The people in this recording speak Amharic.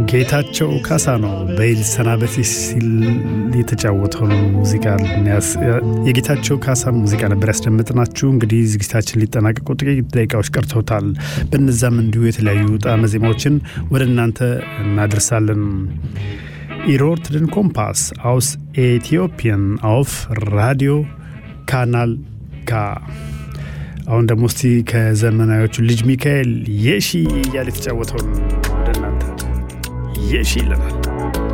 ጌታቸው ካሳ ነው በይል ሰናበቴ ሲል የተጫወተውን ሙዚቃ የጌታቸው ካሳን ሙዚቃ ነበር ያስደምጥናችሁ። እንግዲህ ዝግጅታችን ሊጠናቀቁ ጥቂት ደቂቃዎች ቀርተውታል። በነዛም እንዲሁ የተለያዩ ጣዕመ ዜማዎችን ወደ እናንተ እናደርሳለን። ኢሮር ትድን ኮምፓስ አውስ ኤቲዮፒያን አውፍ ራዲዮ ካናል ካ አሁን ደግሞ እስቲ ከዘመናዎቹ ልጅ ሚካኤል የሺ እያለ የተጫወተውን ወደ እናንተ የሺ ይለናል።